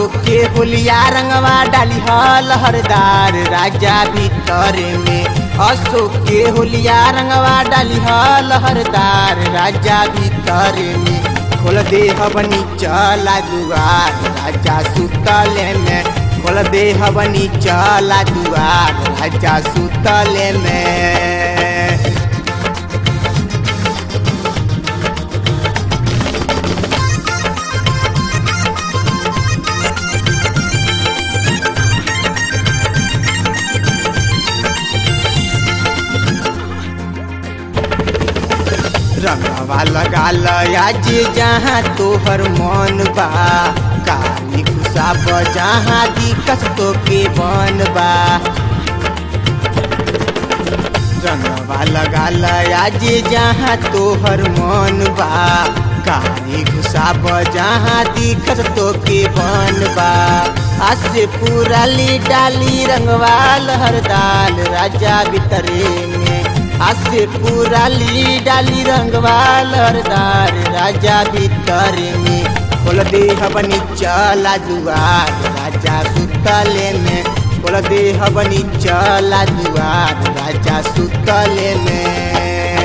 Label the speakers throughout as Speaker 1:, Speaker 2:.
Speaker 1: अशोक के होलिया रंगवा डाली लहरदार राजा भीतर में अशोक के होलिया रंगवा डाली लहरदार राजा भीतर में खोल दे हवनी चला दुआर राजा सुतल में खोल दे हवनी चला दुआर राजा सुतल में रंगवा लगा आज जहाँ तोहर मन बा काली खुशाब जहाँ दिक्कत तो के बन बा रंगवा लगा आज जहाँ तोहर मन बा काली खुशाब जहाँ दिक्कत तो के बन बा आज से पूरा ली डाली रंगवा लहरदाल राजा बितरे में आज से पूरा ली डाली रंगवा लहरदार राजा भीतर में खोल दे हवनी चला दुआर राजा सुतले में खोल दे हवनी चला दुआर राजा सुतले में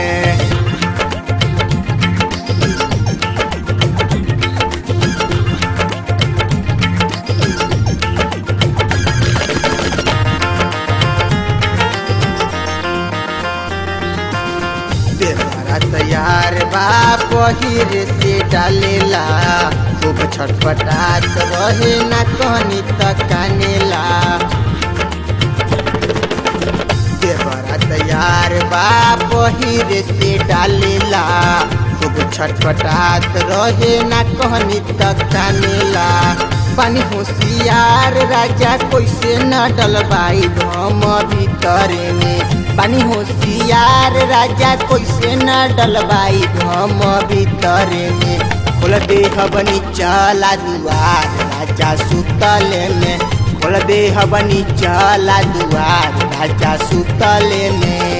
Speaker 1: देवरा तैयार बा पहिर से डालेला खूब छटपटात रहे ना कहनी तक कानेला देवरा तैयार बा पहिर से डालेला खूब छटपटात रहे ना कहनी तक कानेला पानी होशियार राजा कैसे न डलबाई हम भीतर में पानी होशियार राजा कैसे न डलबाई हम भीतर में खोल दे हबनी चला दुआर राजा सुतल में खोल दे हबनी चला दुआर राजा सुतल में